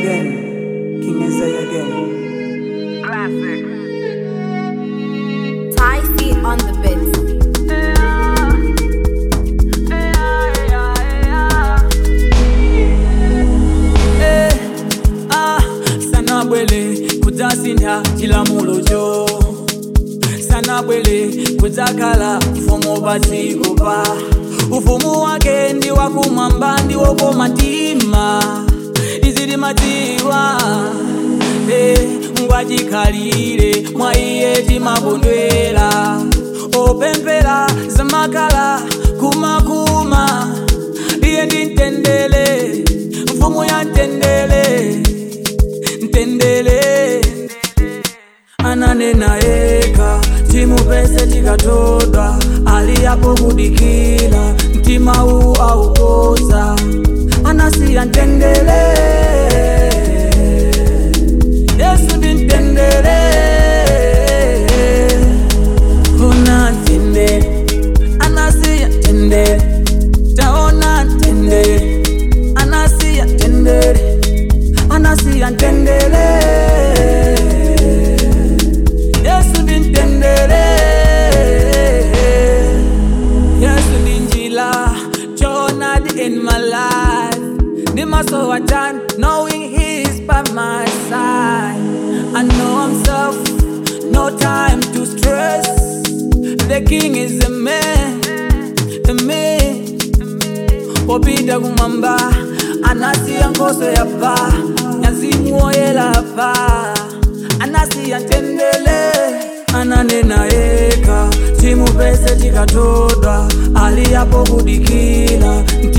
again. King Isaiah again. Classic. Ty C on the beat. Eh, ah, sana bwele kudzasintha chilamulo cho sana bwele kudzakhala ufumu padziko pa ufumu wake ndi wakumwamba ndi wokoma mtima izi timadziwa eh, ngwachikhalire mwa iye timakondwera opemphera zamakhala kumakuma iye ndi mtendere mfumu ya mtendere mtendere ananena eka timupese tikatodwa ali yapo kudikira mtima uwu aukoza anasiya mtendere yesu ndi mtendere kuna mtendere anasiya mtendere taona mtendere anasiya mtendere anasiya mtendere yesu ndi mtendere yesu ndi njila choonadi in my life ndi maso wa time knowing he is by my side i know himself no time to stress the king is a man a man popita kumwamba anasiya nkhoso yapa nyazimu woyera pa anasiya mtendere ananena eka timupese tikatodwa ali yapo kudikira